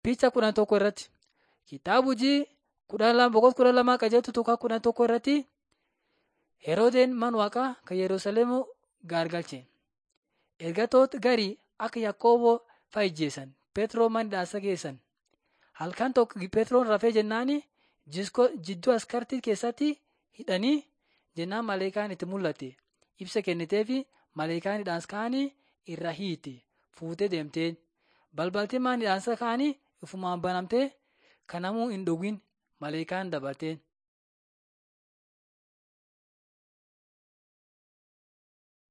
Picha kudhan tokko irratti kitaaba hojii kudha lama boqonnaa kudha lamaa qajeeltu tokko kudhan tokko irratti Heroodeen mana waaqaa kan Yerusaalem gaargalche. Ergatoota garii akka Yaaqooboo fa'a ijjeessan. Petroo mana hidhaa geessan. Halkan tokko Petroon rafee jennaan jidduu askartii keessatti hidhanii jennaan maleekaan itti mul'ate. Ibsa kenniteefi maleekaan hidhaas ka'anii irra hiite. Fuutee deemteen. Balbalti mana hidhaansa ka'anii ifumaan banamtee kan namuu hin dhowwin maleekaan dabalteen.